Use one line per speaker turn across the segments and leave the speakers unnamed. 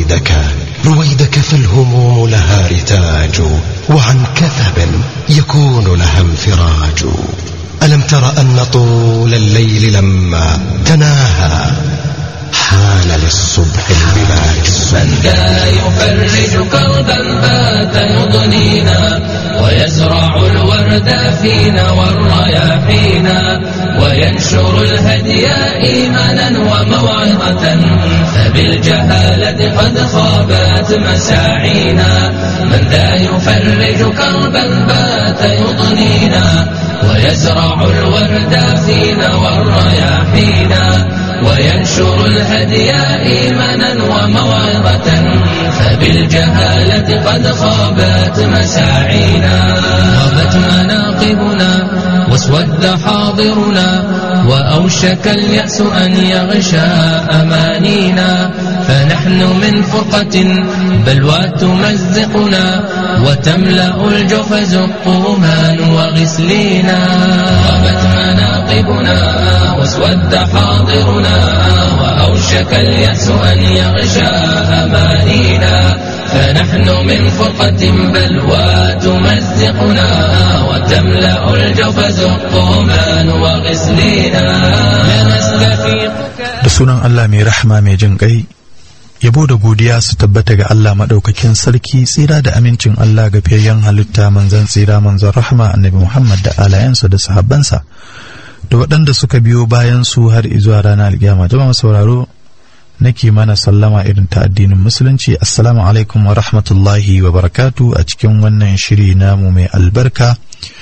رويدك رويدك فالهموم لها رتاج وعن كثب يكون لها انفراج ألم تر أن طول الليل لما تناهى حان للصبح البلاج
من ذا يفرج كربا بات يضنينا ويزرع الورد فينا والرياحينا وينشر الهدي إيمانا وموعظة فبالجهالة قد خابت مساعينا من ذا يفرج كربا بات يضنينا ويزرع الورد فينا والرياحينا وينشر الهدي إيمانا وموعظة فبالجهالة قد خابت مساعينا غابت مناقبنا واسود حاضرنا وأوشك اليأس أن يغشى أمانينا فنحن من فرقة بلوى تمزقنا وتملأ الجفز الطومان وغسلينا غابت مناقبنا واسود حاضرنا وأوشك اليأس أن يغشى أمانينا فنحن من فرقة بلوى تمزقنا وتملأ الجفز الطومان وغسلينا لنستفيق
da sunan Allah mai rahama mai jin ƙai yabo da godiya su tabbata ga Allah maɗaukakin sarki tsira da amincin Allah ga fiyayyen halitta manzan tsira manzan rahama annabi Muhammad da alayansa da sahabbansa da waɗanda suka biyo bayan su har izuwa ranar alƙiyama jama'a sauraro nake mana sallama irin ta addinin musulunci assalamu alaikum wa rahmatullahi wa barakatu a cikin wannan shiri namu mai albarka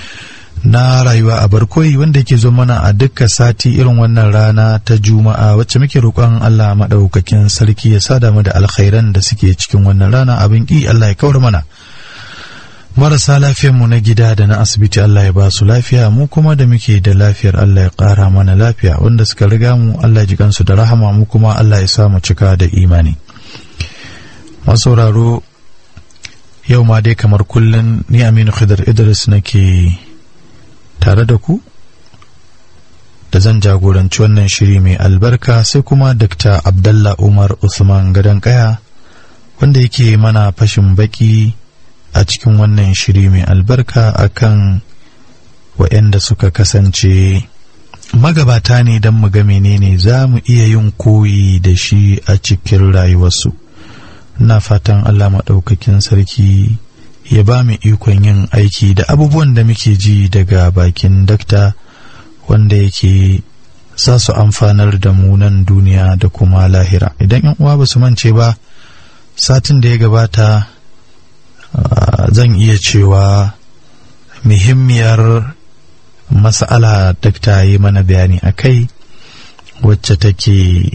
na rayuwa a barkoyi wanda yake zo mana a dukkan sati irin wannan rana ta juma'a wacce muke roƙon Allah maɗaukakin sarki ya sada mu da alkhairan da suke cikin wannan rana abin ƙi Allah ya kawar mana marasa lafiyar mu na gida da na asibiti Allah ya ba su lafiya mu kuma da muke da lafiyar Allah ya ƙara mana lafiya wanda suka riga mu Allah ya ji kansu da rahama mu kuma Allah ya sa mu cika da imani masauraro yau ma dai kamar kullum ni Aminu Khidr Idris nake tare da ku da zan jagoranci wannan shiri mai albarka sai kuma Dr. Abdallah Umar Usman Gadon Kaya wanda yake mana fashin baki a cikin wannan shiri mai albarka akan waɗanda suka kasance magabata ne don mu ga menene za mu iya yin koyi da shi a cikin rayuwarsu na fatan allah maɗaukakin sarki ya ba mu ikon yin aiki da abubuwan da muke ji daga bakin dakta wanda yake za su amfanar da mu nan duniya da kuma lahira idan yan uwa ba su mance ba satin da ya gabata Uh, zan iya cewa muhimmiyar mas'ala dakta yi mana bayani a kai wacce take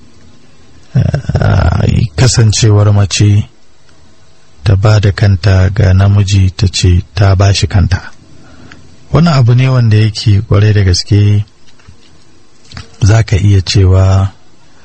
uh, kasancewar mace ta ba da kanta ga namiji ta ce ta ba shi kanta wannan abu ne wanda yake kwarai da gaske za ka iya cewa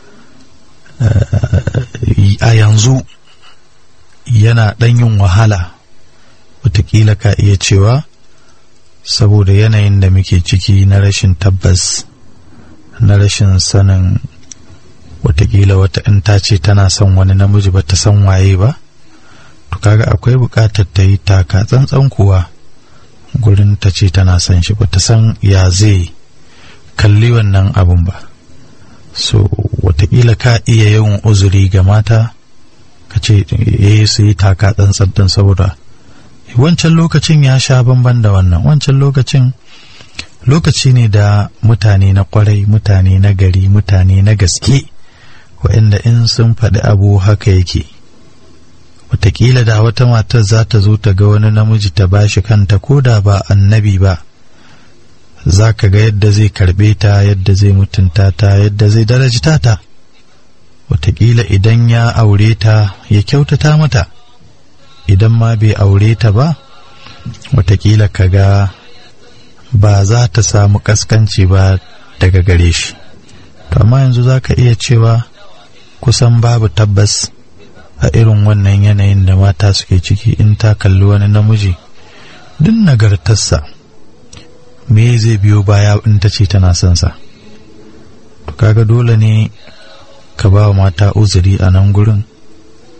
uh, a yanzu yana ɗan yin wahala wataƙila ka iya cewa saboda yanayin da muke ciki na rashin tabbas na rashin sanin wataƙila wata in ta ce tana son wani namiji ba ta san waye ba to kaga akwai buƙatar ta yi taka tsantsan kuwa gurin ta ce tana son shi ba ta san ya zai kalli wannan abun ba so wataƙila ka iya yawan uzuri ga mata ka ce eh su yi taka tsantsan saboda wancan lokacin ya sha bamban da wannan wancan lokacin lokaci ne da mutane na kwarai mutane na gari mutane na gaske waɗanda in sun faɗi abu haka yake wataƙila da wata matar za ta zo ta ga wani namiji ta bashi kanta ko da ba annabi ba za ka ga yadda zai karɓe ta yadda zai mutunta ta yadda zai darajita ta wataƙila idan ya aure ta ya kyautata mata idan ma bai aure ta ba wataƙila ka ga ba za ta samu ƙaskanci ba daga gare shi to amma yanzu za ka iya cewa kusan babu tabbas a irin wannan yanayin da mata suke ciki in ta kalli wani namiji duk nagartarsa me zai biyo baya in ta ce tana son sa to kaga dole ne ka ba wa mata uzuri a nan gurin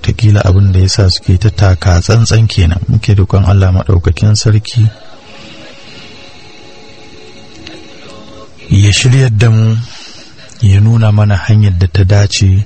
watakila abin da ya sa suke ta taka tsantsan kenan muke dukkan Allah maɗaukakin sarki ya shiryar da mu ya nuna mana hanyar da ta dace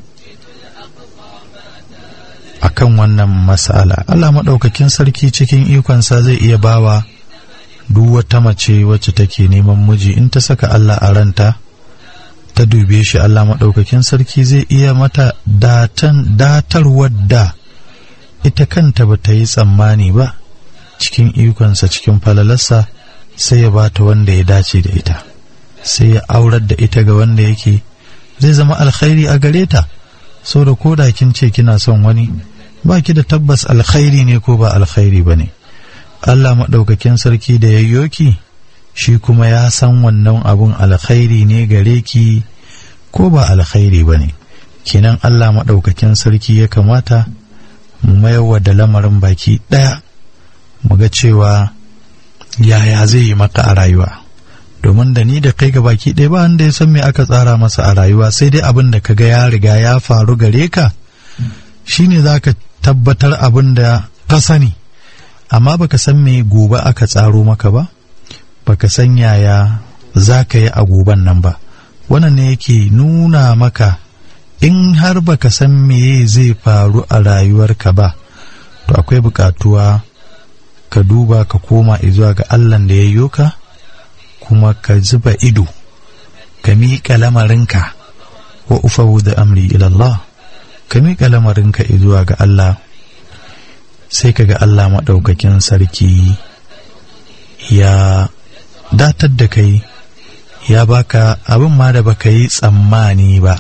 a kan wannan mas'ala Allah maɗaukakin sarki cikin ikonsa zai iya bawa duk wata mace wacce take neman miji in ta saka Allah a ranta ta dube shi Allah maɗaukakin sarki zai iya mata datan datarwar da ita kanta ba ta yi tsammani ba cikin ikonsa cikin falalarsa sai ya ba ta wanda ya dace da ita sai ya aurar da ita ga wanda yake zai zama alkhairi a gare ta so da koda kin ce kina son wani ba ki da tabbas alkhairi ne ko ba alkhairi ba ne Allah maɗaukakin sarki da yayyo ki shi kuma ya san wannan abun alkhairi ne gare ki ko ba alkhairi ba ne kenan Allah maɗaukakin sarki ya kamata mu mayarwa da lamarin baki ɗaya mu ga cewa yaya zai yi maka a rayuwa domin da ni da kai ga baki ɗaya ba wanda ya san me aka tsara masa a rayuwa sai dai abin da ka ga ya riga ya faru gare ka shine za ka tabbatar abin da ka sani amma baka san me gobe aka tsaro maka ba baka san yaya za ka yi a goben nan ba wannan ne yake nuna maka in har baka san meye zai faru a rayuwarka ba to akwai bukatuwa ka duba ka koma zuwa ga allan da ya yi ka kuma ka zuba ido ka miƙa lamarinka wa ufawu da amri ilallah ka miƙa lamarinka zuwa ga Allah sai ka ga Allah maɗaukakin sarki ya datar da kai ya baka abin ma da baka yi tsammani ba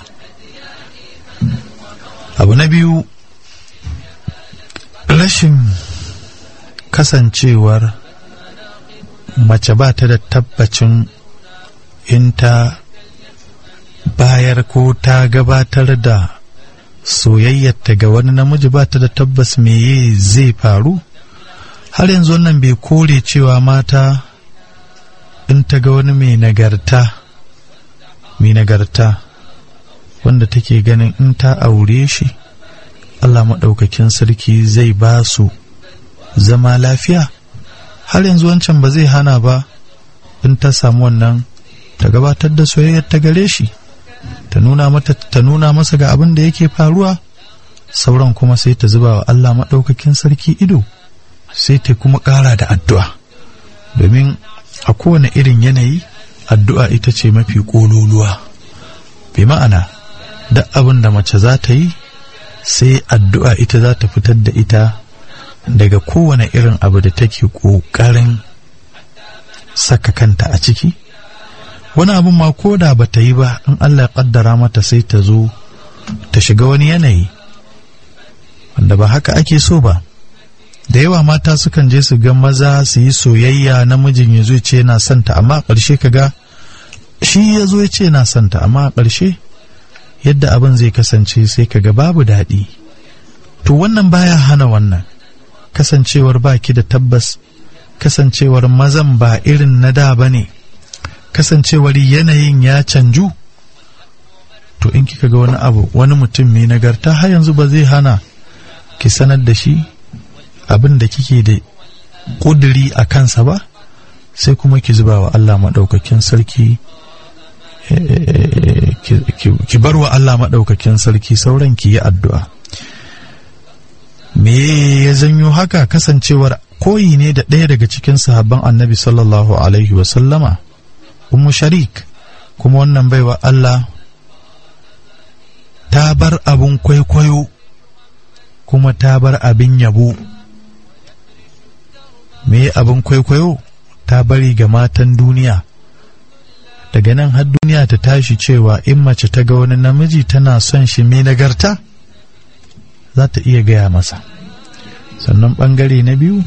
abu na biyu rashin kasancewar mace ba ta da tabbacin in ta bayar ko ta gabatar da soyayyarta ga wani namiji ba ta da tabbas meye zai faru har yanzu wannan bai kore cewa mata in ta ga wani mai nagarta mai nagarta wanda take ganin in ta aure shi Allah maɗaukakin sarki zai ba su zama lafiya har yanzu wancan ba zai hana ba in ta samu wannan ta gabatar da soyayyar ta gare shi ta nuna mata ta nuna masa ga abin da yake faruwa sauran kuma sai ta zuba wa Allah maɗaukakin sarki ido sai ta kuma ƙara da addu'a domin a kowane irin yanayi addu'a ita ce mafi ƙololuwa bi ma'ana duk abin da mace za ta yi sai addu'a ita za ta fitar da ita daga kowane irin abu da take ƙoƙarin saka kanta a ciki wani abin ma ko da ba ta yi ba in Allah ya ƙaddara mata sai ta zo ta shiga wani yanayi wanda ba haka ake so ba da yawa mata sukan je su ga maza su yi soyayya namijin ya zo ce yana santa amma a ƙarshe ka ga shi ya zo ya ce yana santa amma a ƙarshe yadda abin zai kasance sai ka ga babu daɗi to wannan baya hana wannan kasancewar ba ki da tabbas kasancewar mazan ba irin na da ba ne kasancewar yanayin ya canju to in kika ga wani abu wani mutum mai nagarta har yanzu ba zai hana ki sanar da shi abin da kike da ƙuduri a kansa ba sai kuma ki zuba wa Allah maɗaukakin sarki ki bar wa Allah maɗaukakin sarki sauran ki yi addu'a me ya zanyo haka kasancewar koyi ne da ɗaya daga cikin sahabban annabi sallallahu alaihi wasallama ummu sharik kuma wannan baiwa Allah ta bar abin kwaikwayo kuma ta bar abin yabo me abin kwaikwayo ta bari ga matan duniya daga nan har duniya ta tashi cewa in mace ta ga wani namiji tana son shi mai nagarta za ta iya gaya masa sannan ɓangare na biyu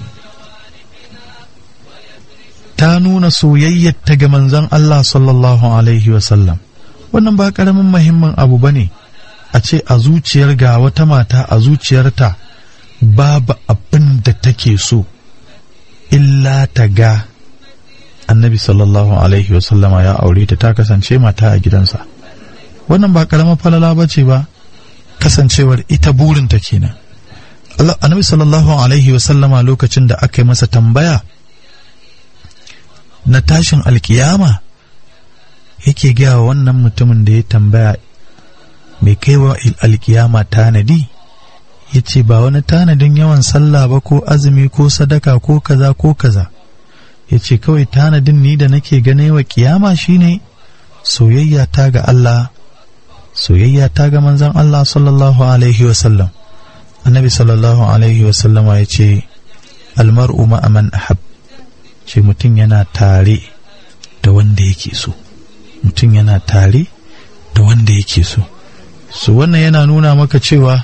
ta nuna soyayyarta ga manzon Allah sallallahu Alaihi wasallam wannan ba ƙaramin mahimmin abu ba ne a ce a zuciyar ga wata mata a zuciyarta babu abin da take so illa ta ga annabi sallallahu Alaihi wasallama ya aure ta ta kasance mata a gidansa wannan ba ƙaramin falala ba ce ba kasancewar ita burinta kenan annabi sallallahu alaihi wasallama lokacin da aka yi masa tambaya na tashin alkiyama yake gaya wa wannan mutumin da ya tambaya mai kaiwa alkiyama tanadi ya ce ba wani tanadin yawan sallah ba ko azumi ko sadaka ko kaza ko kaza ya ce kawai tanadin ni da nake gane wa kiyama shine soyayya ta ga Allah soyayya ta ga manzon Allah sallallahu alaihi wasallam annabi sallallahu alaihi wasallama ya ce almar'u ma'aman ahab ce mutum yana tare da wanda yake so mutum yana tare da wanda yake so so wannan yana nuna maka cewa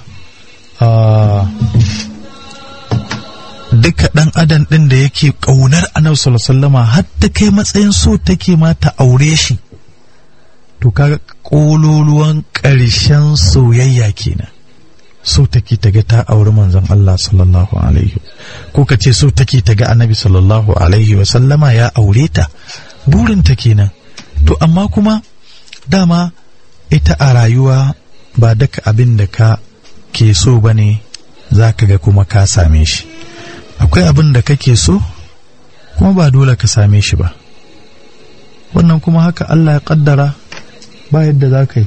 duka ɗan adam ɗin da yake ƙaunar annabi sallallahu har ta kai matsayin so take ma ta aure shi to kaga ƙololuwan ƙarshen soyayya kenan so take ta ga ta auri manzon Allah sallallahu alaihi ko ka ce so take ta ga annabi sallallahu alaihi wa sallama ya aure ta burinta kenan to amma kuma dama ita a rayuwa ba daka abin da ka ke so ba ne za ka ga kuma ka same shi akwai abin da kake so kuma ba dole ka same shi ba wannan kuma haka Allah ya kaddara ba yadda za ka yi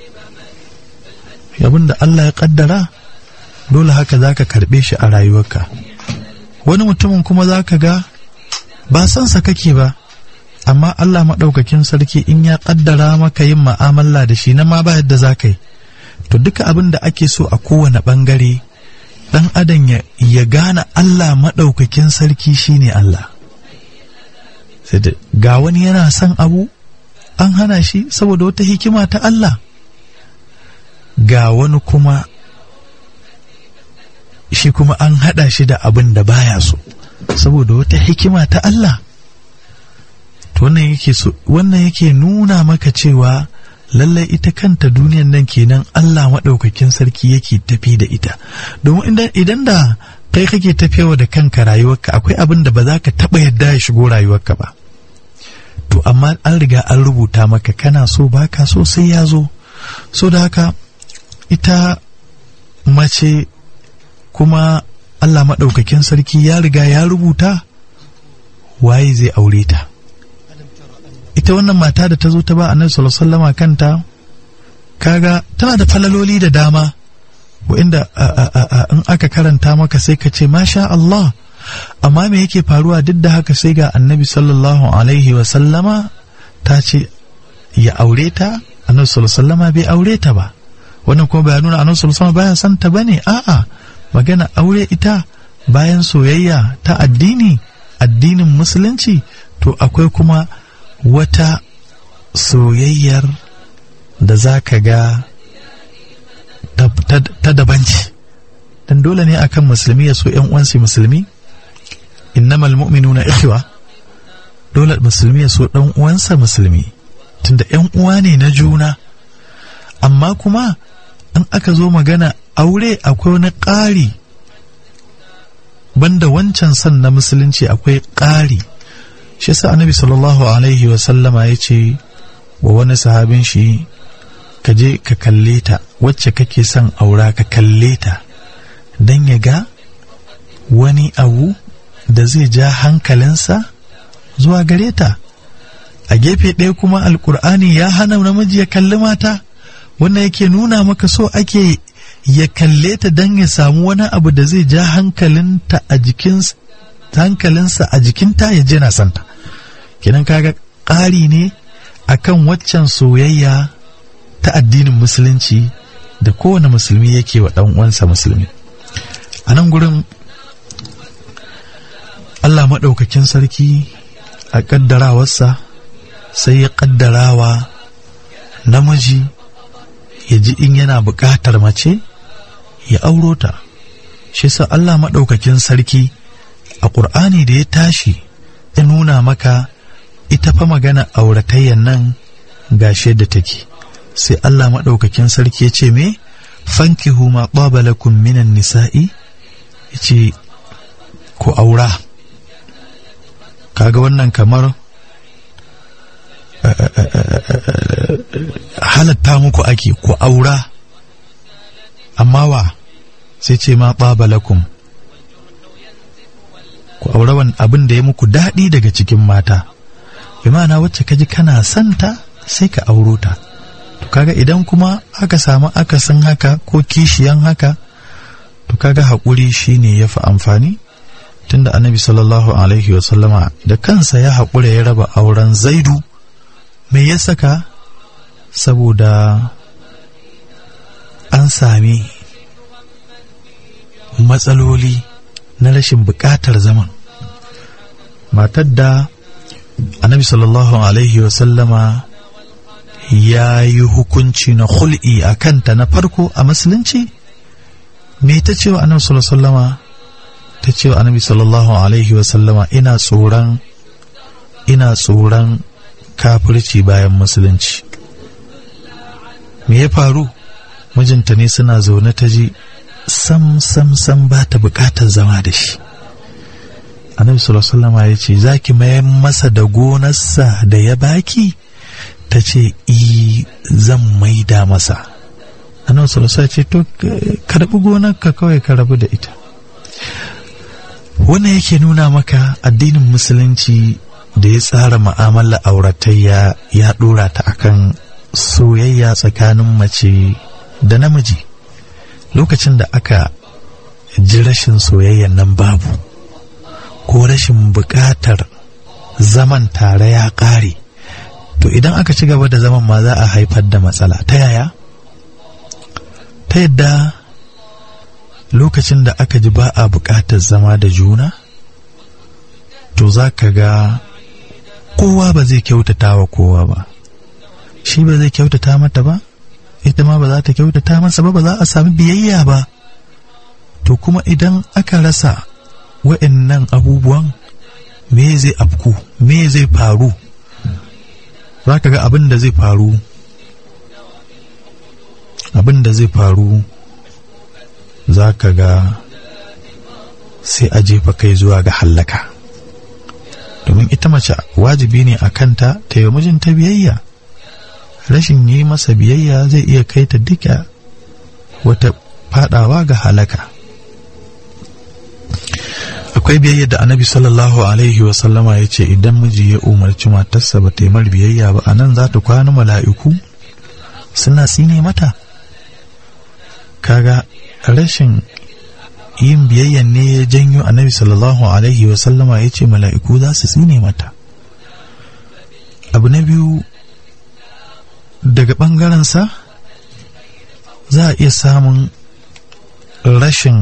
abin da Allah ya kaddara dole haka za ka karɓe shi a rayuwarka wani mutumin kuma za ka ga ba sansa kake ba amma Allah maɗaukakin sarki in ya kaddara maka yin ma'amala da shi na ma ba yadda za ka yi to duka abin da ake so a kowane ɓangare ɗan adam ya gane Allah maɗaukakin sarki shine Allah ga wani yana son abu an hana shi saboda wata hikima ta Allah ga wani kuma shi kuma an haɗa shi da abin da baya so saboda wata hikima ta Allah to wannan yake so wannan yake nuna maka cewa lallai ita kanta duniyan nan kenan Allah maɗaukakin sarki yake tafi da ita domin idan da kai kake tafiyawa da kanka rayuwarka akwai abin da ba za ka taɓa yadda ya shigo rayuwarka ba to amma an riga an rubuta maka kana so baka so sai ya zo so da haka ita mace kuma Allah maɗaukakin sarki ya riga ya rubuta waye zai aure ta ita wannan mata da ta zo ta ba annabi sallallahu alaihi kanta kaga tana da falaloli da dama inda in aka karanta maka sai ka ce masha Allah amma me yake faruwa duk da haka sai ga annabi sallallahu alaihi wa sallama ta ce ya aure ta annabi sallallahu alaihi bai aure ta ba wannan kuma bai nuna annabi sallallahu alaihi baya son ta bane a'a magana aure ita bayan soyayya ta addini addinin musulunci to akwai kuma wata soyayyar da za ka ga ta dabanci dan dole ne akan musulmi ya so yan uwansu musulmi innamal mu'minuna ikhwa dole musulmi ya so dan uwansa musulmi tunda yan uwa ne na juna amma kuma in aka zo magana aure akwai wani ƙari banda wancan son na musulunci akwai ƙari shi sa annabi sallallahu alaihi wasallama ya ce wa wani sahabin shi ka je ka kalle ta wacce kake son aura ka kalle ta don ya ga wani abu da zai ja hankalinsa zuwa gare ta a gefe ɗaya kuma alkur'ani ya hana namiji ya kalli mata wannan yake nuna maka so ake ya kalle ta don ya samu wani abu da zai ja hankalinta a jikinsa hankalinsa a jikinta ya je na santa kenan kaga ƙari ne akan waccan soyayya ta addinin musulunci da kowane musulmi yake wa ɗan uwansa musulmi a nan gurin Allah maɗaukakin sarki a ƙaddarawarsa sai ya ƙaddarawa namiji ya ji in yana buƙatar mace ya auro ta shi sa Allah maɗaukakin sarki a ƙur'ani da ya tashi ya nuna maka ita fa magana auratayyan nan gashe da take sai Allah maɗaukakin sarki ya ce me fankihu ma lakum minan nisa'i ya ce ku aura kaga wannan kamar halatta muku ake ku aura amma wa sai ce ma lakum ku aure abin da ya muku daɗi daga cikin mata bi ma'ana wacce kaji kana santa sai ka auro ta to kaga idan kuma aka samu akasin haka ko kishiyan haka to kaga haƙuri shine ya fi amfani tunda annabi sallallahu alaihi wasallama da kansa ya haƙura ya raba auren zaidu me ya saka saboda an sami matsaloli na rashin buƙatar zaman matar da annabi sallallahu alaihi wasallama ya yi hukunci na hul'i a kanta na farko a musulunci me ta cewa annabi sallallahu alaihi wasallama ta cewa annabi sallallahu alaihi wasallama ina tsoron ina tsoron kafirci bayan musulunci me ya faru mijinta ne suna zaune ta ji sam sam sam ba ta bukatar zama da shi annabi sallallahu alaihi ya ce za ki mayar masa da gonarsa da ya baki ta ce i zan maida masa annabi sallallahu alaihi ce to karbi gonarka kawai ka rabu da ita wannan yake nuna maka addinin musulunci da ya tsara ma'amala auratayya ya dora ta akan soyayya tsakanin mace da namiji lokacin da aka ji rashin soyayyan nan babu ko rashin buƙatar zaman tare ya ƙare to idan aka ci gaba da zaman ma za a haifar da matsala ta yaya ta yadda lokacin da aka ji ba a buƙatar zama da juna to za ka ga kowa ba zai kyautata wa kowa ba shi ba zai kyautata mata ba ita ma ba za ta kyautata masa ba ba za a sami biyayya ba to kuma idan aka rasa wa'annan abubuwan me zai afku me zai faru za ka ga abin da zai faru abin da zai faru za ka ga sai a jefa kai zuwa ga hallaka domin ita mace wajibi ne a kanta ta yi mijinta biyayya rashin yi masa biyayya zai iya kai ta duka wata fadawa ga halaka akwai biyayya da annabi sallallahu alaihi wasallama ya ce idan miji ya umarci matarsa ba ta yi mar biyayya ba a nan za ta kwana mala'iku suna tsine mata kaga rashin yin biyayyan ne ya janyo annabi sallallahu alaihi wasallama ya ce mala'iku za su tsine mata abu na biyu daga ɓangarensa za a iya samun rashin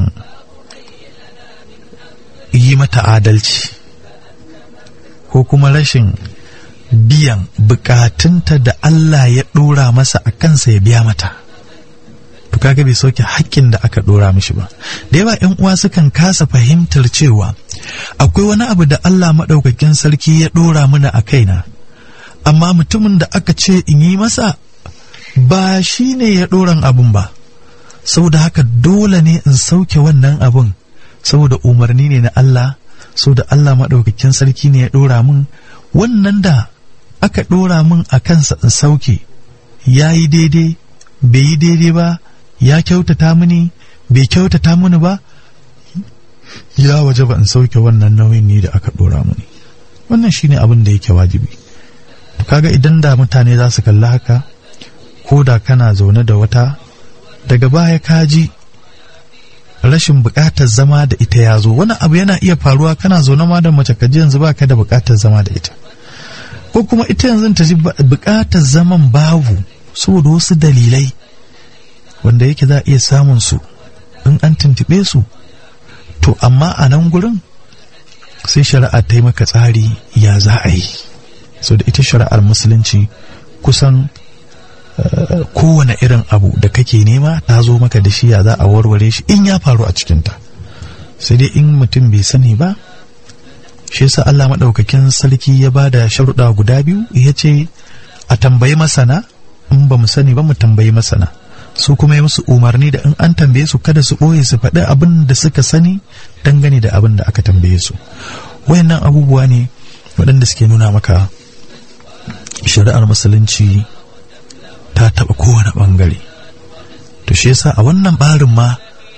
yi mata adalci ko kuma rashin biyan bukatunta da Allah ya ɗora masa a kansa ya biya mata to kaga bai sauke hakkin da aka ɗora mishi ba da yawa ‘yan uwa sukan kasa fahimtar cewa akwai wani abu da Allah maɗaukakin sarki ya ɗora mana a kaina amma mutumin da aka ce in yi masa ba shi ne ya ɗoran abun ba saboda haka dole ne in sauke wannan abun saboda umarni ne na Allah saboda Allah maɗaukakin sarki ne ya ɗora min wannan da aka ɗora min a kansa in sauke ya yi daidai bai yi daidai ba ya kyautata mini bai kyautata mini ba ya waje ba in sauke wannan nauyin ne da aka ɗora mini wannan shine abin da yake wajibi kaga idan da mutane za su kalli haka ko da kana zaune da wata daga baya ka ji rashin buƙatar zama da ita ya zo wani abu yana iya faruwa kana zaune ma da mace kaji yanzu ba ka da buƙatar zama da ita ko kuma ita yanzu ta ji buƙatar zaman babu saboda wasu dalilai wanda yake za a iya samun su in an tuntuɓe su to amma a nan gurin sai shari'a ta yi maka tsari ya za a yi so da ita shari'ar musulunci kusan uh, kowane irin abu da kake nema ta zo maka da shi ya za a warware shi in ya faru a cikinta sai dai in mutum bai sani ba shi yasa Allah maɗaukakin sarki ya ba da sharuɗa guda biyu ya ce a tambayi masana in ba mu sani ba mu tambayi masana su kuma yi musu umarni da in an tambaye su kada su ɓoye su faɗi abin da suka sani dangane da abin da aka tambaye su wayannan abubuwa ne waɗanda suke nuna maka shari'ar musulunci ta taɓa kowane ɓangare to shi yasa a wannan ɓarin ma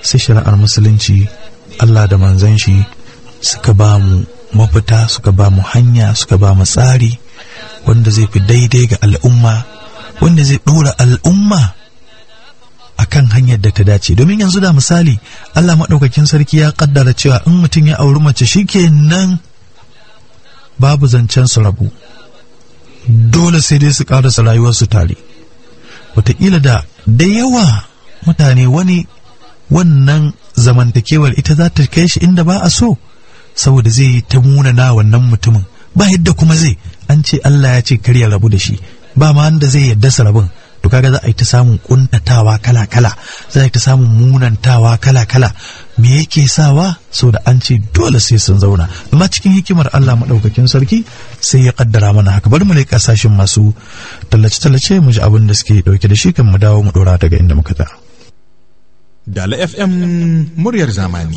sai shari'ar musulunci Allah da manzan shi suka ba mu mafita suka ba mu hanya suka ba mu tsari wanda zai fi daidai ga al'umma wanda zai ɗora al'umma a kan hanyar da ta dace domin yanzu da misali Allah maɗaukakin sarki ya ƙaddara cewa in mutum ya auri mace shi nan babu zancen su rabu dole sai dai su ƙarasa rayuwarsu tare wataƙila da da yawa mutane wani wannan zamantakewar ita za ta kai shi inda ba a so saboda zai yi ta munana wannan mutumin ba yadda kuma zai an ce Allah ya ce kar ya rabu da shi ba ma wanda zai yadda su rabin to kaga za a yi ta samun kuntatawa kala kala za a yi ta samun munantawa kala kala me yake sawa saboda an ce dole sai sun zauna amma cikin hikimar Allah madaukakin sarki sai ya kaddara mana haka bari mu leƙa sashin masu tallace tallace mu ji abin da suke dauke da shi kan mu dawo mu dora daga inda muka tsaya
Dala FM muryar zamani.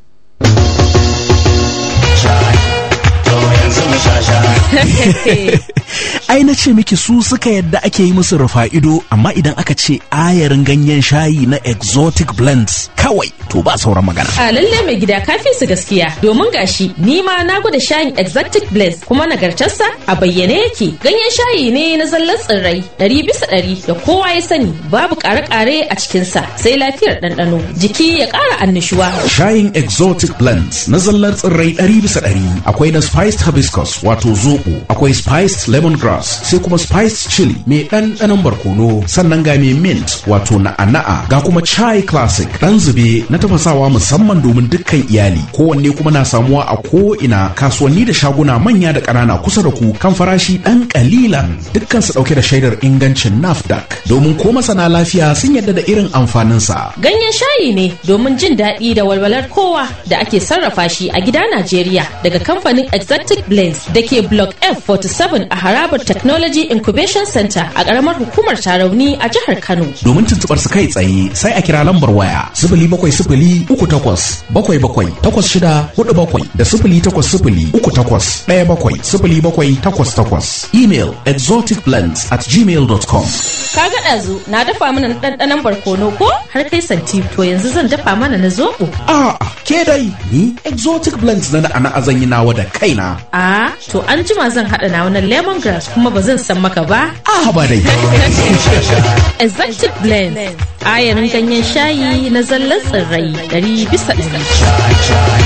ai na ce miki su suka yadda ake yi musu rufa ido amma idan aka ce ayarin ganyen shayi na exotic blends kawai to ba sauran magana
A lalle mai gida kafi su gaskiya domin gashi ni ma na gwada shayin exotic blends kuma nagartarsa a bayyane yake ganyen shayi ne na zallan tsirrai ɗari bisa ɗari da kowa ya sani babu ƙare-ƙare a cikinsa sai lafiyar ɗanɗano jiki ya ƙara annishuwa.
shayin exotic blends na zallar tsirrai ɗari bisa ɗari akwai na spiced hibiscus wato zoɓo akwai spiced lemongrass sai kuma spiced chili mai ɗanɗanon barkono sannan ga mai mint wato na'ana'a ga kuma chai classic ɗan zube na tafasawa musamman domin dukkan iyali kowanne kuma na samuwa a ko ina kasuwanni da shaguna manya da ƙanana kusa da ku kan farashi ɗan ƙalilan dukkan su ɗauke da shaidar ingancin nafdac domin ko masana lafiya sun yadda da irin amfaninsa
Ganyen shayi ne domin jin daɗi da walwalar kowa da ake sarrafa shi a gida Najeriya daga kamfanin Exotic Blends da ke Block F47 a harabar Technology Incubation Center a ƙaramar hukumar Tarauni a jihar Kano.
domin tuntubar su kai tsaye sai a kira lambar waya sifili bakwai sifili uku takwas bakwai bakwai takwas shida hudu bakwai da sifili takwas sifili uku takwas ɗaya bakwai sifili bakwai takwas takwas email exoticblends at gmail.com
Ka ga ɗazu na dafa mana na ɗanɗanon barkono ko har kai santi to yanzu zan dafa mana na zoɓo.
a ke dai ni exotic blends na ana azan yi nawa da kaina
A to an jima zan haɗa na wani lemongrass kuma ba zan san maka ba.
a haba dai
Exotic Blend ayarin ganyen shayi na zallan tsirrai ɗari bisa ɗari.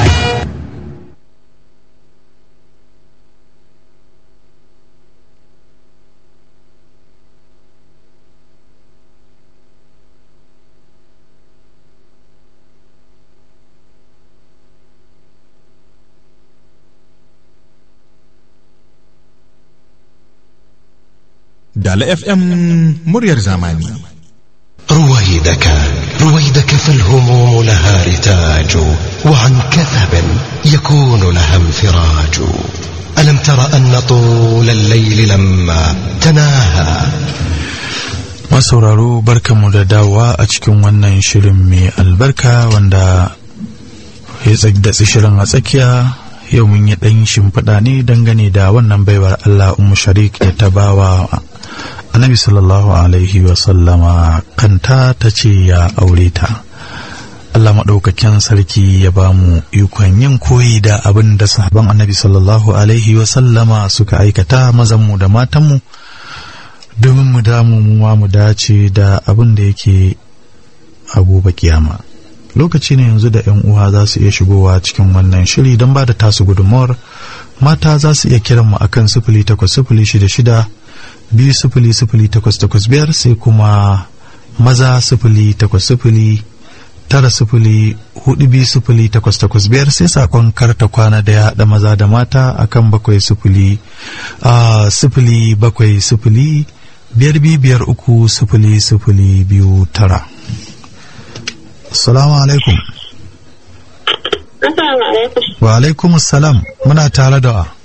Dala FM muryar zamani.
رويدك رويدك فالهموم لها رتاج وعن كثب يكون لها انفراج ألم تر أن طول الليل لما تناهى
masauraro barkanmu da dawowa a cikin wannan shirin mai albarka wanda ya datsi shirin a tsakiya yau mun yi ɗan shimfiɗa ne dangane da wannan baiwar Allah umu sharik da ta bawa annabi sallallahu alaihi wasallama kanta ta ce ya aure ta Allah maɗaukakin sarki ya ba mu ikon yin koyi da abin da sahaban annabi sallallahu alaihi wasallama suka aikata mazanmu da matanmu domin mu damu mu ma mu dace da abin da yake a gobe kiyama lokaci ne yanzu da 'yan uwa za su iya shigowa cikin wannan shiri don ba da tasu gudunmawar mata za su iya kiran mu akan sifili takwas sifili shida shida biyu sifili sifili takwas takwas biyar sai kuma maza sifili takwas sifili tara sifili hudu biyu sifili takwas takwas biyar sai sakon karta kwana da ya haɗa maza da mata akan bakwai sifili a sifili bakwai sifili biyar biyu biyar uku sifili sifili biyu tara Assalamu alaikum.
Assalamu alaikum.
Wa alaikum salam muna tare da wa.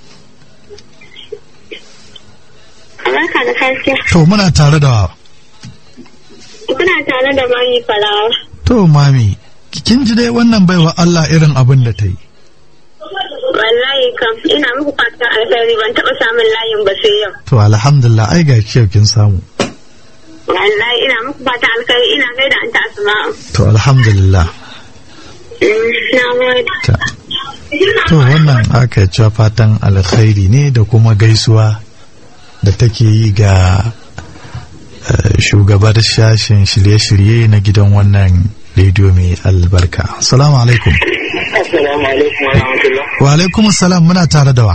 Barka da safiya.
To muna tare da wa.
Kuna tare da mami falawa.
To mami, kin ji dai wannan baiwa Allah irin abin da ta yi.
Wallahi kam ina muku fatan alheri ban taɓa samun layin ba sai yau.
To alhamdulillah ai ga yau kin samu.
Wallahi ina muku fata alkai ina gaida an ta asma'u.
to alhamdulillah
Na gode.
ta to wannan aka cewa fatan alkhairi ne da kuma gaisuwa da take yi ga eh, shugabar shashin shirye-shirye na gidan wannan rediyo mai albarka assalamu alaikum
Assalamu alaikum wa rahmatullah.
wa alaikum salam muna tare da wa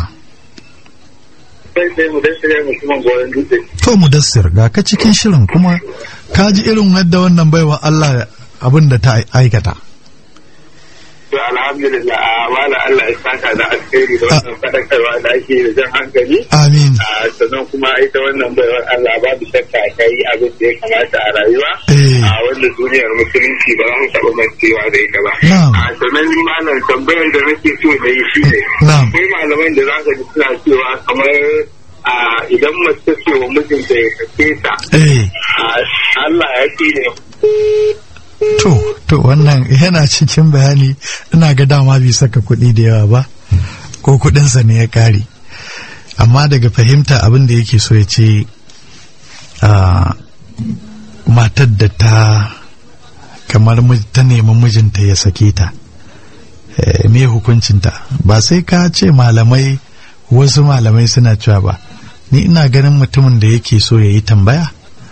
Sai sai mu dan shirya mutumin goyon dutse.
to mudassir ga ka cikin shirin kuma ka ji irin yadda wannan baiwa Allah abin da ta aikata
To alhamdulillah a wala Allah ya saka da alkhairi da wannan fadakarwa da ake da jan hankali.
amin
A sannan kuma ita wannan baiwar Allah babu shakka ta yi abin da ya kamata a rayuwa.
Eh.
A wanda duniyar musulunci ba za mu taɓa mancewa da ita ba.
Na'am.
A sannan malam tambayar da nake so da yi shi ne.
Na'am.
Akwai malaman da za ka ji suna cewa kamar a idan mace ce wa mijinta ya sake ta.
eh
a Allah ya ce ne
To, to wannan yana cikin bayani ina ga dama bai saka kuɗi da yawa ba, ko kuɗinsa ne ya ƙare. Amma daga fahimta abin da yake so ya ce a matar da ta kamar mij- ta nemi mijinta ya sake ta. Eh, me hukuncinta ba sai ka ce malamai wasu malamai suna cewa ba ni ina ganin mutumin da yake so ya yi tambaya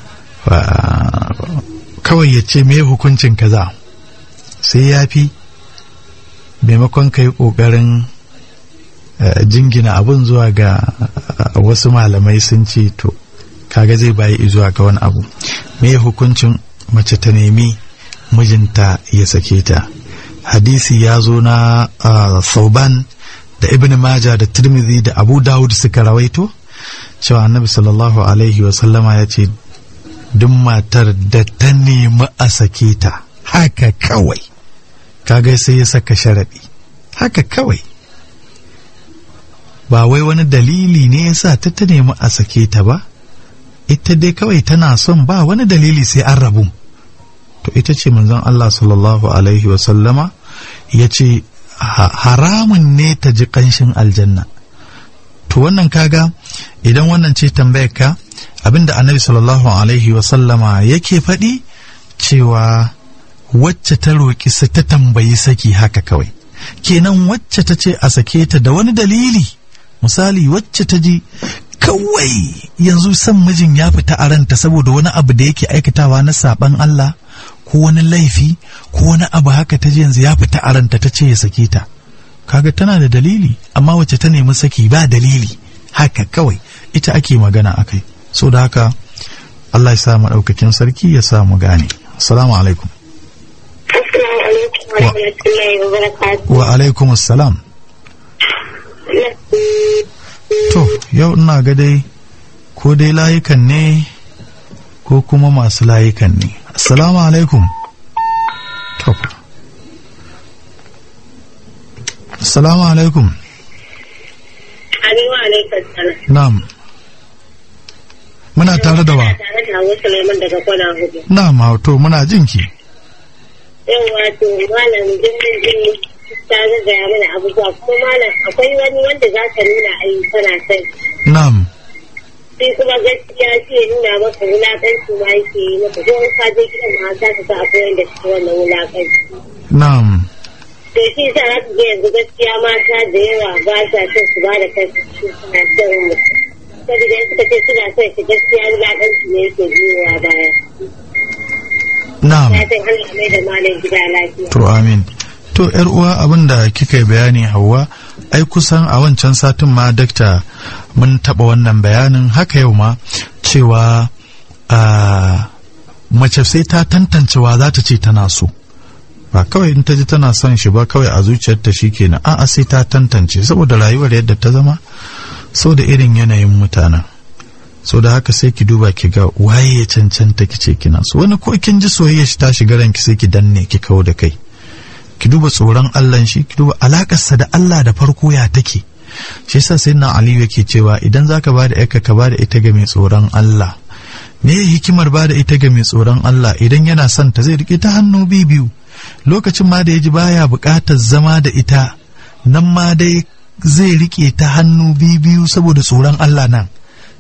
ba- kawai ya ce me hukuncin kaza sai ya fi maimakon ka yi ƙoƙarin eh, jingina abin zuwa ga eh, wasu malamai sun ce to kaga zai bayi zuwa ga wani abu me hukuncin mace ta nemi mijinta ya sake ta hadisi ya zo na ah, sauban da ibn maja da tirmidhi da abu dawud suka rawaito cewa annabi sallallahu alaihi wasallama ya ce duk matar da ta nemi a sake ta haka kawai kaga sai ya saka sharaɗi haka kawai ba wai wani dalili ne ya sa ta ta nemi a sake ta ba ita dai kawai tana son ba wani dalili sai an rabu to ita ce manzon Allah sallallahu alaihi wasallama ya ce ha- haramun ne ta ji ƙanshin aljanna to wannan kaga idan wannan ce tambayar ka abinda annabi sallallahu alaihi wasallama yake faɗi cewa wacce ta roƙi sa ta tambayi saki haka kawai kenan wacce ta ce a sake ta da wani dalili misali wacce ta ji kawai yanzu san mijin ya fita a ranta saboda wani abu da yake aikatawa na saban Allah ko wani laifi ko wani abu haka ta ji yanzu ya fita a ranta ta ce ya sake ta kaga tana da dalili amma wacce ta nemi saki ba dalili haka kawai ita ake magana akai so da haka Allah ya sa mu ɗaukakin sarki ya sa mu gane assalamu alaikum
Assalamu alaikum wa rahmatullahi wa barakatuh.
wa alaikum assalam to yau ina ga dai ko dai layukan ne ko kuma masu layukan ne assalamu alaikum to assalamu alaikum
Ani wa alaikum salam.
na'am muna tare da wa
Tare da Hauwa Suleiman daga kwana hudu.
na'am to muna jinki
Yau wato malam jirgin jini ta gaggaya mana abubuwa kuma malam akwai wani wanda za ka nuna ayi kana sai.
na'am
Sai kuma gaskiya sai ya nuna maka wulaƙanci ma yake yi maka ko in ka je gidan ma za ka ga akwai wanda suke wannan wulaƙanci.
na'am
to shi sa za ga yanzu gaskiya mata da yawa ba sa son su ba da kansu su suna son mutum saboda in suka ce suna son shi gaskiya wulaƙanci ne yake biyowa baya
na'am
ya san Allah mai da malam gida lafiya
To amin. To ‘yar uwa abin da kika yi bayani Hauwa, ai kusan a wancan satin ma dakta mun taɓa wannan bayanin haka yau ma cewa a mace sai ta tantancewa za ta ce tana so. Ba kawai in ta ji tana son shi ba kawai a zuciyarta shi kenan a'a sai ta tantance saboda rayuwar yadda ta zama so da irin yanayin mutanen. so da haka sai ki duba ki ga waye ya cancanta ki ce kina so wani ko kin ji soyayya shi ta shiga ranki sai ki danne ki kawo da kai ki duba tsoron Allah shi ki duba alakarsa da Allah da farko ya take shi yasa sai na Aliyu yake cewa idan zaka ba da yarka ka ba da ita ga mai tsoron Allah me hikimar ba da ita ga mai tsoron Allah idan yana son ta zai rike ta hannu biyu lokacin ma da ya ji baya buƙatar zama da ita nan ma dai zai rike ta hannu biyu saboda tsoron Allah nan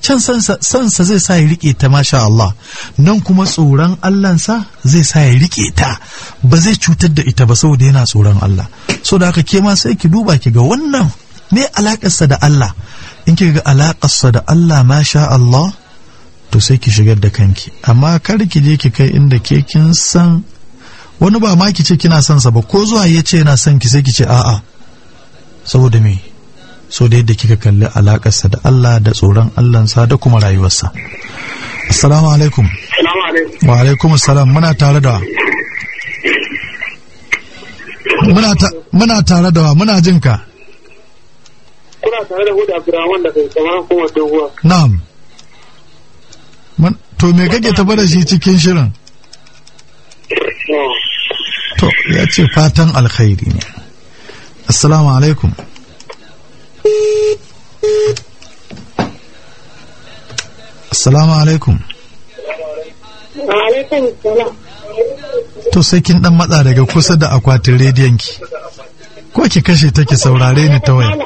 can sansa sansa zai sa ya rike ta masha Allah nan kuma tsoron Allahnsa zai sa ya rike ta ba zai cutar da ita ba saboda yana tsoron Allah so da haka ke ma sai ki duba ki ga wannan ne alakarsa da Allah in ki ga alakarsa da Allah masha Allah to sai ki shigar da kanki amma kar ki je ki kai inda ke kin san wani ba ma ki ce kina son sa ba ko zuwa ya ce yana son ki sai ki ce a'a saboda me so da yadda kika kalli alakarsa da Allah da tsoron Allahnsa da kuma rayuwarsa assalamu alaikum
Salamu alaikum.
wa alaikum assalam muna tare da muna ta, muna tare da wa muna jin ka
Kuna tare da Huda Abdurrahman da kai kamar kuma doguwa.
na'am Mun- to me kake tafa da shi cikin shirin to ya ce fatan alkhairi ne assalamu alaikum assalamu alaikum
Wa alaikum salam.
to sai kin dan matsa daga kusa da akwatin rediyon ki ko ki kashe ta ki saurare ni ta waya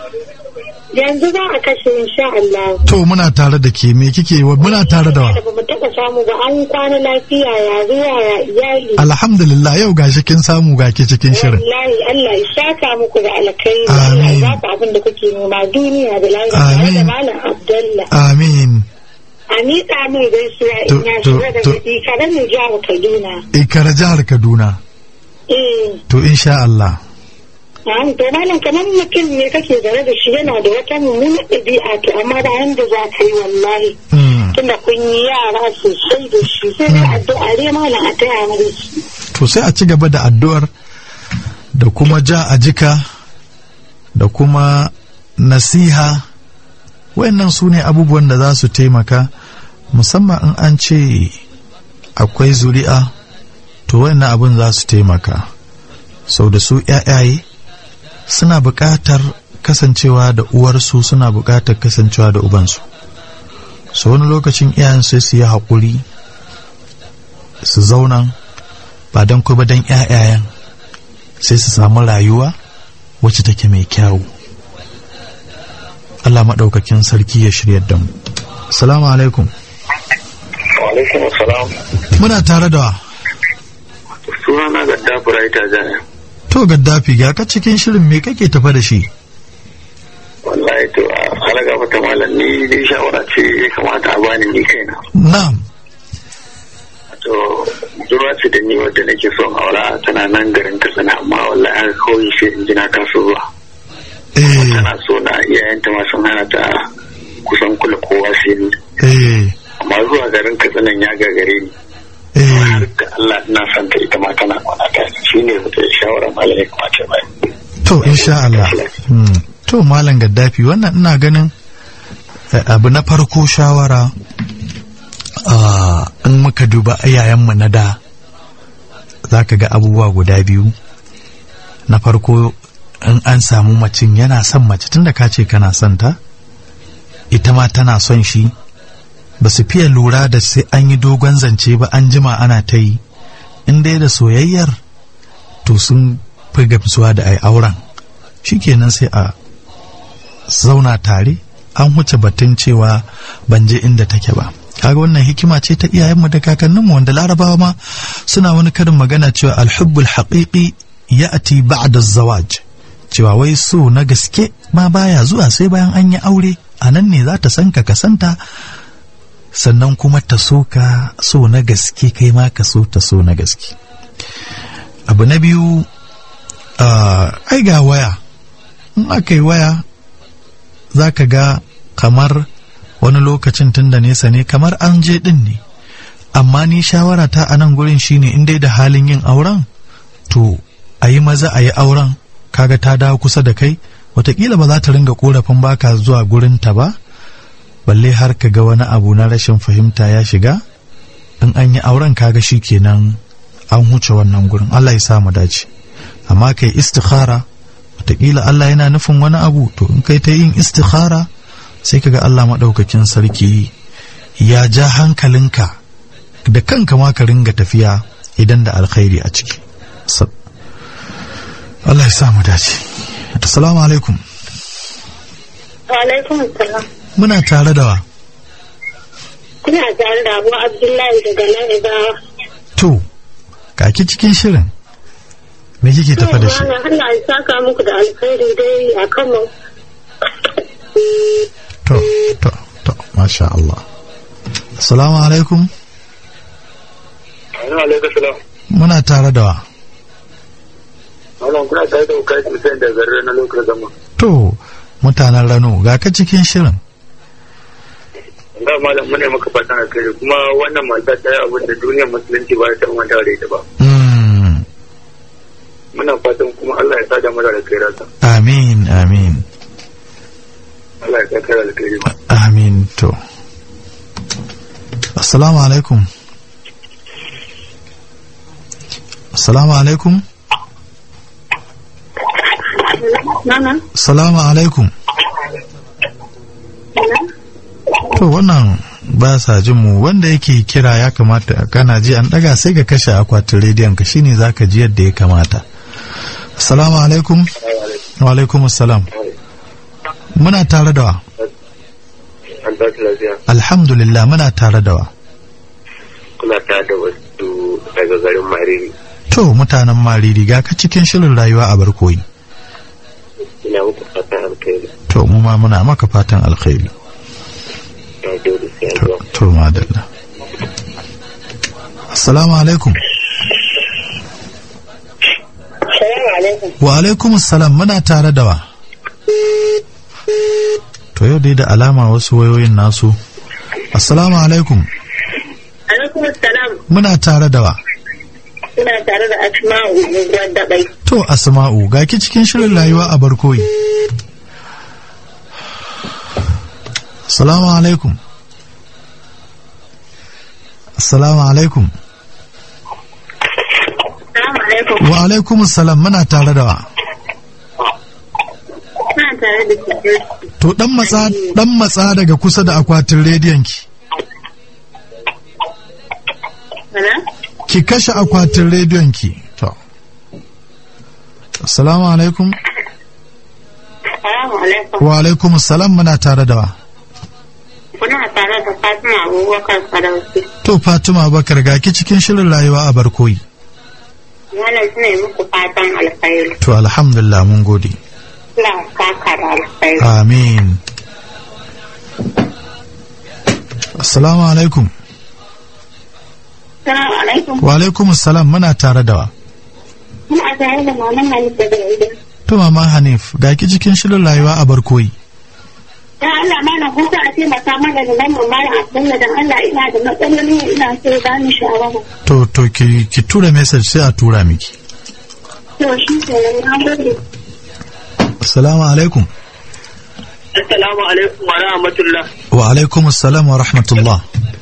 Yanzu za a kashe insha Allah.
to muna tare da ke me kike wa muna tare da wa
Da ba mu taɓa samu ba an kwana lafiya ya zuwa ya iyali.
alhamdulillah yau gashi kin samu ga ke cikin shirin
Wallahi Allah ya saka muku da alkhairi. Allah
Amin.
ya ba ku abin da kuke nema duniya da lafiya.
Amin.
Da Malam Abdullah.
amin
A miƙa min gaisuwa
To-
in ya
to-
shiga
to-
daga ikarar mu jihar Kaduna.
ikara jihar kaduna
Eh.
to insha Allah
Na'am, to malam kamar mutum ne kake zaune da shi yana da wata mummunar ɗabi'a to amma da yanda za ka yi wallahi.
Mm.
Tunda kun yi yara sosai da shi sai dai addu'a dai malam a taya mu da shi.
to sai a ci gaba da addu'ar da kuma ja a jika da kuma nasiha wayannan su ne abubuwan da za su taimaka musamman in an ce akwai zuri'a to wayannan abin za su taimaka sau da su ‘ya'yaye suna buƙatar kasancewa da uwarsu suna buƙatar kasancewa da ubansu so wani lokacin iyayen sai su yi haƙuri su zauna ba don kuma don ‘ya'yayen sai su samu rayuwa wacce take mai kyawu Allah maɗaukakin sarki ya shirya da mu salamu alaikum
Wa alaikum salam.
muna tare da wa
Sunana ga Dafura ita jaya.
to gaddafi ga ka cikin shirin me kake tafa da shi
Wallahi to a halaga mata malam ni dai shawara ce ya kamata a bani ni kaina.
na'am
To zuwa ce da ni wadda nake son aura tana nan garin Katsina amma wallahi an kawai sai in ji na kasu zuwa.
eh
Tana so na iyayenta ma sun hana ta kusan kula kowa sai ni.
eh
Amma zuwa garin Katsina ya gagare ni.
eh
Har da Allah ina son ta ita ma tana kwana ta shi ne wata shawara malam ya kamata ya bani.
to insha Allah Hmm. to malam gaddafi wannan ina ganin eh, abu na farko shawara ah, in muka duba iyayenmu na da za ka ga abubuwa guda biyu na farko in an samu macin yana son mace tunda ka ce kana son ta ita ma tana son shi ba su fiye lura da sai an yi dogon zance ba an jima ana ta yi in dai da soyayyar to sun fi gamsuwa da ai auren shikenan sai a zauna tare an huce batun cewa ban je inda take ba kaga wannan hikima ce ta iyayenmu da kakanninmu wanda larabawa ma suna wani karin magana cewa alhubbul haqiqi ya'ti ba'da zawaj cewa wai so na gaske ma baya zuwa sai bayan an yi aure a nan ne za ta san ka kasanta sannan kuma ta so ka so na gaske kai ma ka so ta so na gaske abu na biyu ah, ai ga waya in aka yi waya za ka ga kamar wani lokacin tun da nesa ne kamar an je din ne amma ni shawara ta a nan gurin shine in dai da halin yin auren to a yi maza a yi auren kaga ta dawo kusa da kai watakila ba za ta ringa korafin baka zuwa gurinta ba balle har ka ga wani abu na rashin fahimta ya shiga in an yi auren kaga shi kenan an huce wannan gurin Allah ya sa mu dace amma kai istikhara wataƙila Allah yana nufin wani abu to in kai ta yin istikhara sai kaga Allah maɗaukakin sarki ya ja hankalinka da kanka ma ka ringa tafiya idan da alkhairi a ciki Sa- Allah ya sa mu dace assalamu alaikum
Wa alaikum salam.
muna tare da wa
Kuna tare da Abu Abdullahi daga nan Ibawa.
to kaki cikin shirin me kike tafa da shi
Malam Allah ya saka muku da alkhairi dai a kan mu.
to to to masha Allah assalamu alaikum
Assalamu alaikum salam.
muna tare da wa
Malam kuna tare da Ukashi Hussein da Zarre na lokacin zama.
to mutanen rano ga ka cikin shirin
Da malam muna maka fatan alkhairi kuma wannan mata ta yi abin da duniyar musulunci ba ta manta da ita ba.
Mm,
Muna fatan kuma Allah ya sa da mata da kai rasa.
amin amin
Allah ya sa kai da alkhairi ba.
amin to assalamu alaikum assalamu alaikum
Nana.
assalamu alaikum to wannan ba sa jin mu wanda yake kira ya kamata kana ji an daga sai ka kashe akwatin rediyon ka shine zaka ji yadda ya kamata assalamu alaikum wa alaikum assalam muna tare da wa
An tashi lafiya.
alhamdulillah muna tare da wa
Kuna tare da wasu daga garin Mariri.
to mutanen mariri ga ka cikin shirin rayuwa a barkoyi
Ina muku fatan alkhairi.
to mu ma muna maka fatan alkhairi
Na gode sai an
to,
zuwa.
to madalla assalamu alaikum
Salamu alaikum.
wa alaikum assalam muna tare da wa to yau dai da alama wasu wayoyin nasu assalamu alaikum
Alaikum salam.
muna tare da wa
Kuna tare da Asma'u unguwar daɓai.
to asma'u ga ki cikin shirin rayuwa a barkoyi assalamu alaikum assalamu alaikum
Salamu alaikum.
wa alaikum assalam muna tare da wa
Kuna tare da Security.
to dan matsa dan matsa daga kusa da akwatin rediyon ki
Hello?
ki kashe akwatin rediyon ki to assalamu alaikum
Salamu alaikum.
wa alaikum assalam muna tare da wa
Kuna tare da Fatima Abubakar Sadauki.
to fatima bakar ga ki cikin shirin rayuwa a barkoyi
Malam suna yi muku fatan alkhairi.
to alhamdulillah mun gode
Allah ya saka da alkhairi.
amin assalamu alaikum
Salamu alaikum.
wa alaikum assalam muna tare da wa
Kuna tare da Maman Malik daga Idan.
to mama hanif ga ki cikin shirin rayuwa a barkoyi
Dan Allah mana ko za a taimaka mana da lamar mara Abdullah dan Allah ina da matsaloli ina so ba ni shawara.
to to ki ki tura message sai a tura miki
To shi ke nan na gode.
assalamu alaikum
Assalamu alaikum wa rahmatullah.
wa alaikum assalam wa rahmatullah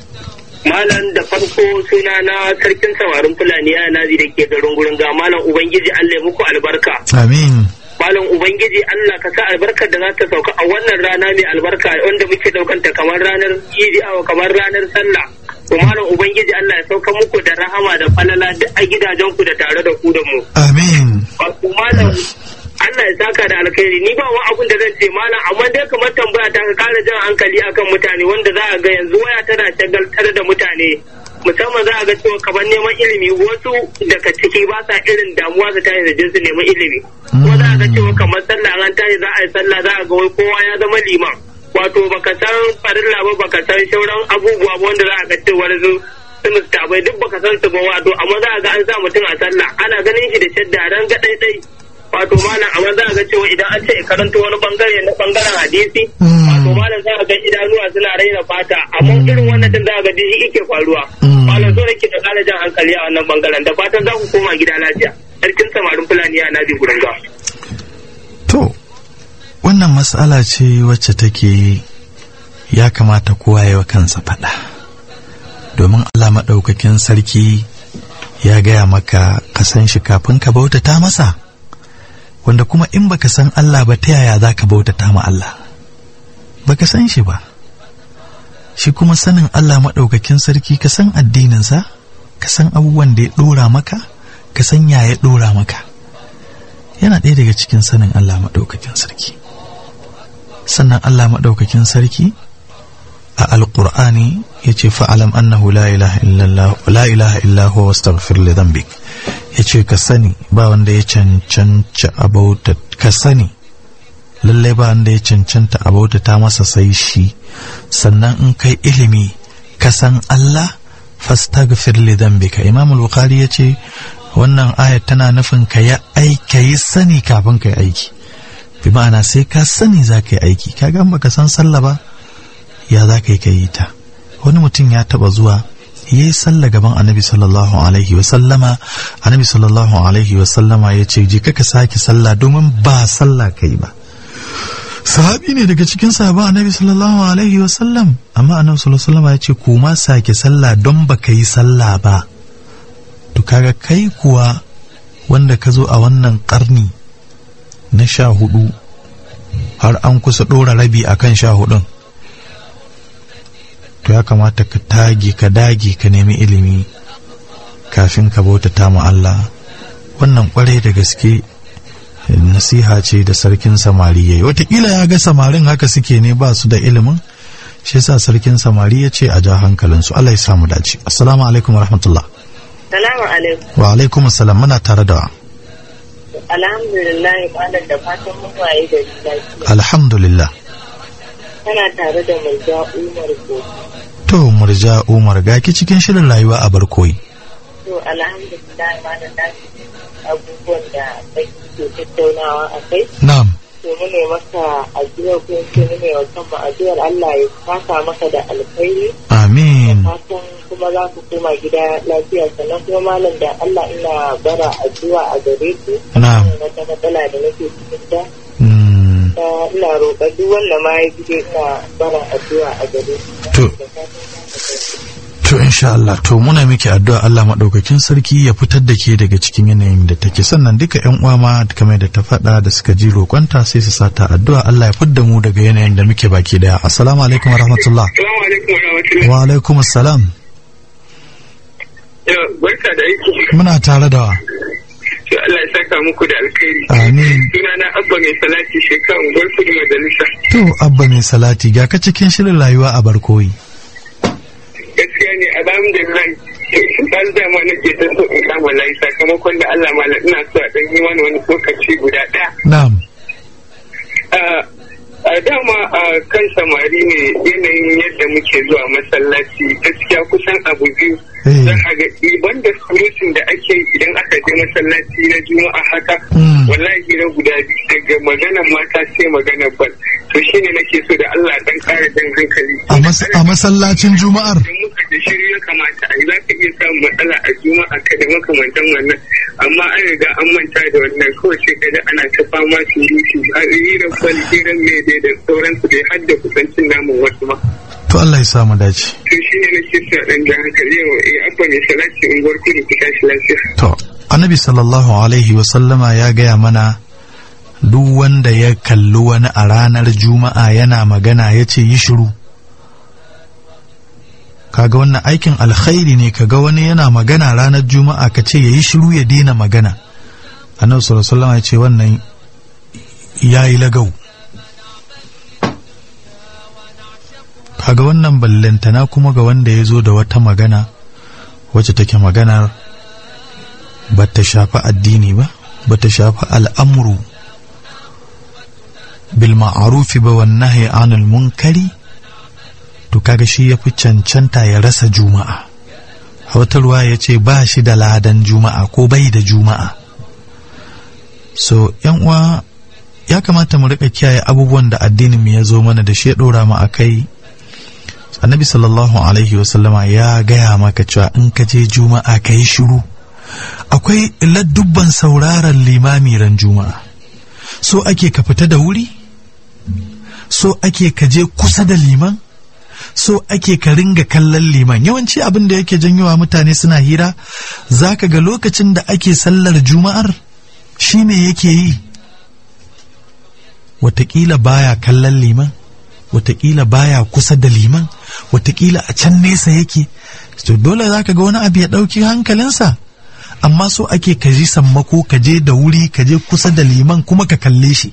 Malam da farko suna na sarkin samarin Fulani ya nazi da ke garin gurin ga Malam Ubangiji Allah ya muku albarka.
amin
Malam Ubangiji Allah ka sa albarkar da za ta sauka a wannan rana mai albarka wanda muke daukanta kamar ranar Idi awa kamar ranar sallah. To Malam Ubangiji Allah ya sauka muku da rahama da falala duk a gidajenku da tare da ku da mu.
amin
Wato Malam Allah ya saka da alkhairi ni ba wa abun da zan ce malam amma dai kamar tambaya ta ka kara jan hankali akan mutane wanda za a ga yanzu waya tana shagaltar da mutane musamman za a ga cewa kamar neman ilimi wasu daga ciki ba sa irin damuwa su tashi da jin su neman ilimi kuma za a ga cewa kamar sallah an tashi za a yi sallah za a ga wai kowa ya zama liman wato baka san farilla ba baka san shauran abubuwa ba wanda za a ga cewa su su mustabai duk baka san su ba wato amma za a ga an sa mutum a sallah ana ganin shi da shadda ran ga ɗaiɗai wato malam amma za a ga cewa idan an ce karanta wani bangare na bangaren hadisi wato malam za a ga idanuwa suna raina fata amma irin wannan din za a ga jiji yake faruwa malam zo nake da kara jan hankali a wannan bangaren da fatan za ku koma gida lafiya sarkin samarin fulani a nabi gurin ga
to wannan matsala ce wacce take ya kamata kowa ya wa kansa faɗa domin Allah maɗaukakin sarki ya gaya maka ka san shi kafin ka bautata masa wanda kuma in baka san Allah ba ta yaya za ka bautata ma Allah baka san shi ba shi kuma sanin Allah maɗaukakin sarki ka san addininsa ka san abubuwan da ya ɗora maka ka san ya ya ɗora maka yana ɗaya daga cikin sanin Allah maɗaukakin sarki sannan Allah maɗaukakin sarki a alƙur'ani yace fa'alam annahu la ilaha illallah la ilaha illa huwa wastaghfir li dhanbik yace ka sani ba wanda ya cancanta abauta ka sani lallai ba wanda ya cancanta abauta ta masa sai shi sannan in kai ilimi ka san Allah fastaghfir li dhanbika imam al-bukhari yace wannan ayat tana nufin ka yi aiki yi sani kafin ka yi aiki bi ma'ana sai ka sani za ka yi aiki kaga in baka san sallah ba ya za ka yi ka yi ta wani mutum ya taba zuwa ya yi sallah gaban annabi sallallahu alaihi wa sallama annabi sallallahu alaihi wa sallama ya ce je ka sake sallah domin ba sallah ka yi ba sahabi ne daga cikin sahaba annabi sallallahu alaihi wa sallam amma annabi sallallahu alaihi wa sallama ya ce kuma sake sallah don baka yi sallah ba to kaga kai kuwa wanda ka zo a wannan karni na sha hudu har an kusa ɗora rabi a kan sha hudun to ya kamata ka tage ka dage ka nemi ilimi kafin ka bautata ma Allah wannan kwarai da gaske nasiha ce da sarkin samari yayi watakila ya ga samarin haka suke ne ba su da ilimin shi yasa sarkin samari ya ce a ja hankalinsu Allah ya samu dace assalamu alaikum warahmatullah
Salamu alaikum.
wa alaikum assalam muna tare da
Alhamdulillah kwanan da fatan mun waye da lafiya.
alhamdulillah
Kana tare da Murja Umar ko.
to murja umar gaki cikin shirin rayuwa a barkoyi
To alhamdulillah malam na ji abubuwan da kai ke tattaunawa a kai.
na'am
To mu ne maka addu'a ko ce mu ne wa kanmu addu'ar Allah ya saka maka da alkhairi.
amin
Fatan kuma za ku koma gida lafiya sannan kuma malam da Allah ina bara addu'a a gare ku.
Na'am.
Wata matsala da nake cikin ta.
Mm,
ta ina roƙa duk wanda ma ya ji ina bara addu'a a gare ku.
To.
Da fatan za ka tafi.
to insha Allah to muna miki addu'a Allah madaukakin sarki ya fitar da ke daga cikin yanayin da take sannan duka ƴan uwa ma kamar da ta faɗa da suka ji roƙonta sai su sata addu'a Allah ya fidda mu daga yanayin da muke baki daya assalamu alaikum wa rahmatullah
Assalamu alaikum wa rahmatullahi.
wa alaikum assalam
Yau, Barka da aiki.
muna tare da wa
To Allah ya saka muku da alkhairi.
amin
Sunana Abba mai salati shekaru unguwar kudu majalisa.
to abba mai salati ga ka cikin shirin rayuwa a barkoyi
Gaskiya ne alhamdulillah. Ɗan dama nake ta so in kama layi sakamakon da Allah malam ina so a ɗan yi wani wani lokaci guda ɗaya.
na'am
a dama a kan samari ne yanayin yadda muke zuwa masallaci gaskiya kusan abu biyu
Eh.
za a ga iban da surutun da ake yi idan aka je masallaci na juma'a haka
Mm.
wallahi na guda biyu daga maganar mata sai maganar bal to shine nake so da Allah dan kara jan hankali
a mas- a masallacin juma'ar
idan muka da shiri ya kamata a yi za ka iya samun matsala a juma'a ka da makamantan wannan amma an riga an manta da wannan kawai sai ka ana ta fama surutu a hirar kwal hirar mai dai da sauransu dai har da kusancin namun wasu ma
to Allah ya samu dace
to shi ne nake so dan jan hankali yau eh abba mai salati unguwar kudu ku tashi lafiya
To, annabi sallallahu Alaihi wasallama ya gaya mana duk wanda ya kalli wani a ranar juma'a yana magana ya ce yi shiru. Kaga wannan aikin alkhairi ne kaga wani yana magana ranar juma'a ka ce ya yi shiru ya daina magana. Annabi sallallahu Alaihi wasallama ya ce wannan ya yi lagau. Kaga wannan ballantana kuma ga wanda ya zo da wata magana wacce take maganar ba ta shafi addini ba ba ta shafi al'amuru bil ma'arufi ba wan nahyi anil munkari to kaga shi yafi cancanta ya rasa juma'a a wata ruwa ya ce ba shi da ladan juma'a ko bai da juma'a so yan uwa ya kamata mu rika kiyaye abubuwan da addinin mu ya zo mana da shi ya dora mu akai annabi sallallahu alaihi wasallama ya gaya maka cewa in ka je juma'a ka yi shiru akwai ladubban sauraron limami ran juma'a so ake ka fita da wuri so ake ka je kusa da liman so ake ka ringa kallon liman yawanci abin da yake janyowa mutane suna hira zaka ga lokacin da ake sallar juma'ar shi me yake yi watakila baya kallon liman watakila baya kusa da liman watakila a can nesa yake to dole zaka ga wani abu ya ɗauki hankalinsa amma so ake ka ji sammako ka je da wuri ka je kusa da liman kuma ka kalle shi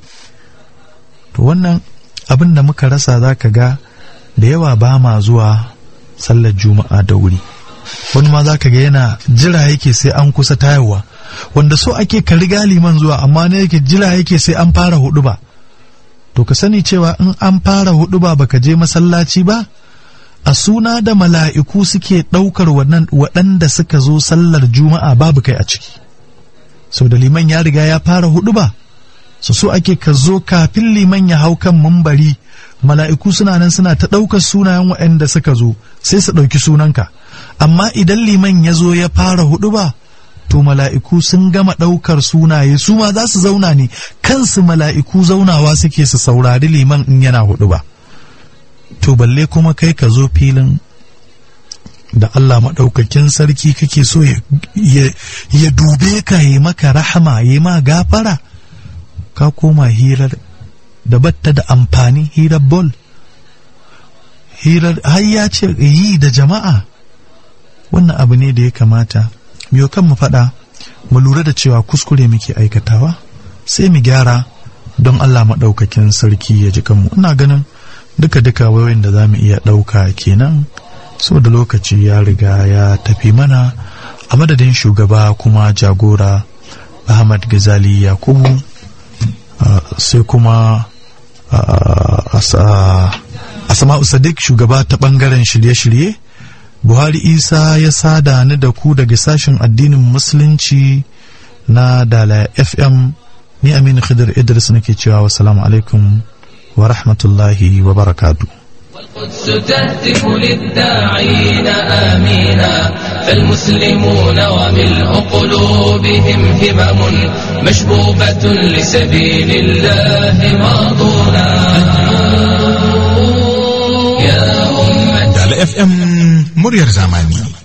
to wannan abin da muka rasa za ka ga da yawa ba ma zuwa sallar juma'a da wuri wani ma za ka ga yana jira yake sai an kusa tayarwa wanda so ake ka riga liman zuwa amma ne yake jira yake sai an fara hudu ba to ka sani cewa in an fara hudu ba baka je masallaci ba a suna da mala'iku suke ɗaukar waɗanda suka zo sallar juma'a babu kai a ciki sau da liman ya riga ya fara hudu ba su so ake ka zo kafin liman ya hau kan mumbari mala'iku suna nan suna ta ɗaukar sunayen waɗanda suka zo sai su ɗauki sunanka amma idan liman ya zo ya fara hudu ba to mala'iku sun gama ɗaukar sunaye su ma za su zauna ne kansu mala'iku zaunawa suke su saurari liman in yana hudu ba to balle kuma kai ka zo filin da Allah maɗaukakin sarki kake so ya dube ka yi maka rahama yi ma gafara ka koma hirar da batta da amfani hirar bol hirar har ya ce yi da jama'a wannan abu ne da ya kamata miyo kan mu faɗa mu lura da cewa kuskure muke aikatawa sai mu gyara don Allah maɗaukakin sarki ya ji kanmu ina ganin duka-duka wayoyin da za mu iya ɗauka kenan so da lokaci ya riga ya tafi mana a madadin shugaba kuma jagora ahmad gazali yakubu uh, sai kuma asama'u sadiq shugaba ta ɓangaren shirye-shirye buhari isa ya sada ni da ku daga sashen addinin musulunci na dala fm ni aminu khidir idris nake cewa wasalamu alaikum wa rahmatullahi wa barakatu
والقدس تهتف للداعين آمينا فالمسلمون وملء قلوبهم همم مشبوبة لسبيل الله ماضونا يا أمة
Dala FM muryar zamani.